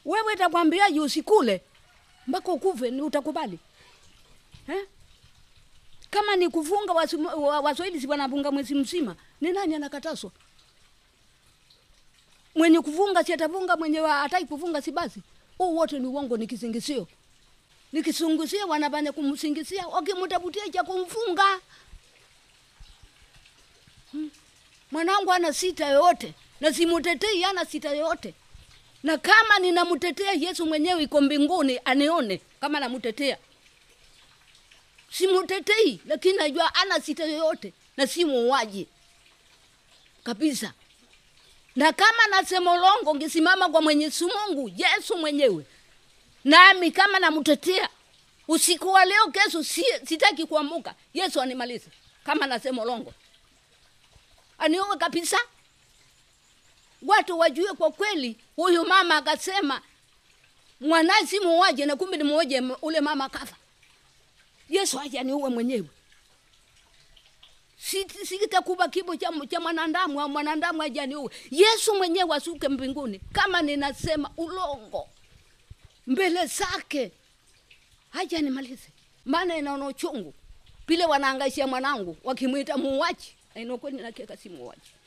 wewe takwambiaje usikule mpaka ukuve ni utakubali eh? kama ni kufunga wasu- wa- waswahili si wanafunga mwezi mzima ni nani anakataswa mwenye kufunga si atafunga mwenye wa- hataki kufunga si basi huu wote ni uongo ni kisingisio ni kisingizio wanafanya kumsingizia wakimtafutia cha kumfunga Hmm. mwanangu ana sita yoyote na simutetei ana sita yoyote na kama ninamtetea yesu mwenyewe iko mbinguni anione kama namtetea simutetei lakini najua ana sita yoyote na si muuaji kabisa na kama nasema ulongo ngisimama kwa mwenyezi mungu yesu mwenyewe nami kama namtetea usiku wa leo kesho si, sitaki kuamuka yesu animalize kama nasema ulongo aniue kabisa watu wajue kwa kweli huyu mama akasema mwanaye si muuaji na kumbe ni muuaji ule mama akafa yesu aje aniue mwenyewe Si- sikitakuba kibo cha, cha mwanadamu au mwanadamu aje aniue yesu mwenyewe asuke mbinguni kama ninasema ulongo mbele zake haja nimalize maana inaona uchungu pile wanaangaishia mwanangu wakimwita muuaji ainokweli nakeka si muuaji